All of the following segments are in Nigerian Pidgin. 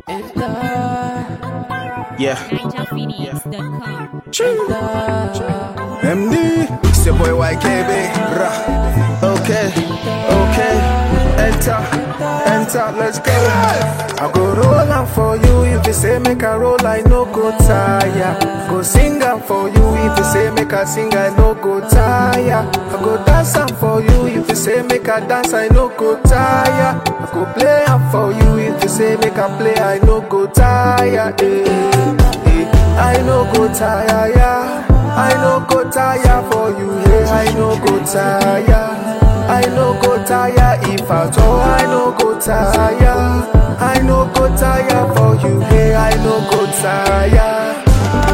Yeah. NinjaPhoenix.com. MD, it's your boy YKB. Rah. Okay, okay. Enter, enter, let's go. I go roll am for you if you say make I roll, I no go tire. Go sing am for you if you say make I sing, I no go tire. I go dance am for you if you say make I dance, I no go tire. I go play am for you if you say make I play, I no go tire. Eh, eh. I no go tire, yeah. I no go tire for you, yeah. I no go tire. I no go tire if at all. I no go tire. I no go tire for you, yeah. I no go tire.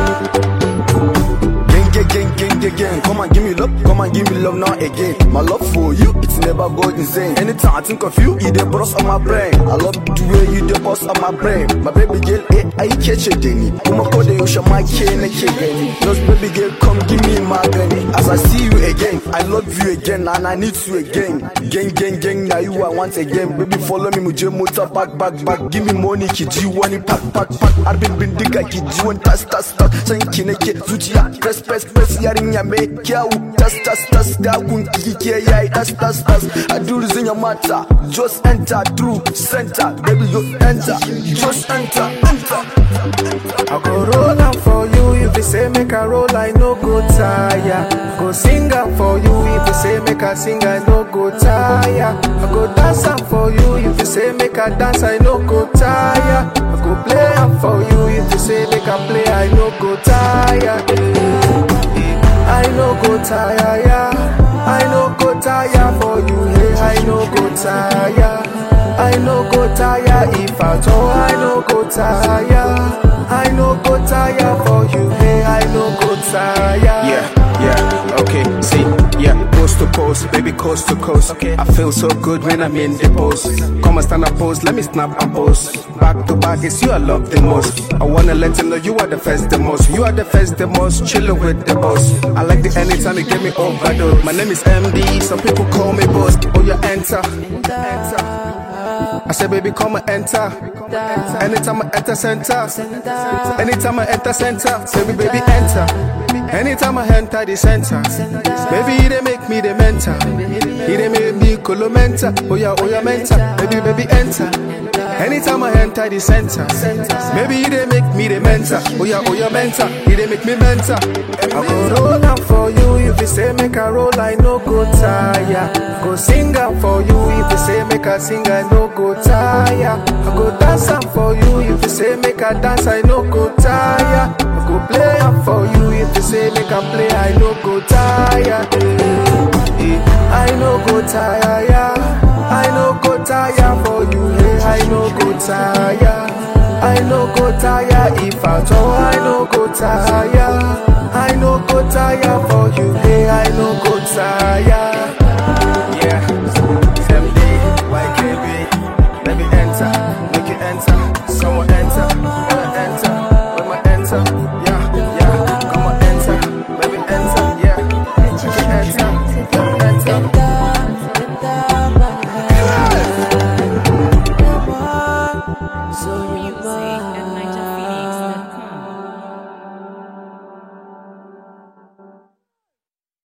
Gang, gang, gang, gang, gang, gang. Come and give me love, come and give me love now again. My love for you, it's never go insane. Anytime I think of you, you the boss on my brain. I love the way you the boss on my brain. My baby girl, eh, I catch it, Denny. Kuma ko da yaushe ma ke nake gani. Just baby girl, come give me magani. As I see you again, I love you again and I need you again. Gang, gang, gang, now you I want again. Baby, follow me, muje motor back, back, back. Give me money, ki ji wani pack, pack, pack. Arbin bindiga ki ji wani tas, tas, tas. San ki nake zuciya, press, press, press. Yarinya mai kyau, tas, tas, tas. Dagun ki ke yayi, tas, tas, tas. I do this in your matter. Just enter through center. Baby, you enter. Just enter, enter. I go roll am for you if you say make I roll, I no go tire. Go sing am for you if you say make I sing, I no go tire. I go dance am for you if you say make I dance, I no go tire. I go play am for you if you say make I play, I no go tire. Eh, eh. I no go tire, yeah. I no go tire for you, hey. I no go tire. I no go tire if at all. I no go tire. I no go tire for you, hey. I no go tire. Yeah, yeah, okay, see, yeah, coast to coast, baby, coast to coast. Okay. I feel so good when I'm in the post. Come and stand up, pose, let me snap and pose. Back to back, it's you I love the most. I wanna let you know you are the first, the most. You are the first, the most, chillin' with the boss. I like the anytime you get me overdose. My name is MD, some people call me boss. Oh, you enter, enter. I said, baby, come and enter. Anytime I enter center, anytime I enter center, say me, baby, enter. Anytime I enter the center, baby, he they make me the mentor. He they make me colomenta. Oh yeah, oh yeah, mentor. Baby, baby, enter. Anytime I enter the center, maybe he they make me the mentor. Oh yeah, oh yeah, mentor. He they make me mentor. I go roll am for you if you say make I roll, I no go tire. Go sing am for you if you say make I sing, I no go tire. I go dance am for you if you say make I dance, I no go tire. I go play am for you if you say make I play, I no go tire. Eh, eh. I no go tire, yeah. I no go tire for you, hey. I no go tire. I no go tire if at all. I no go tire.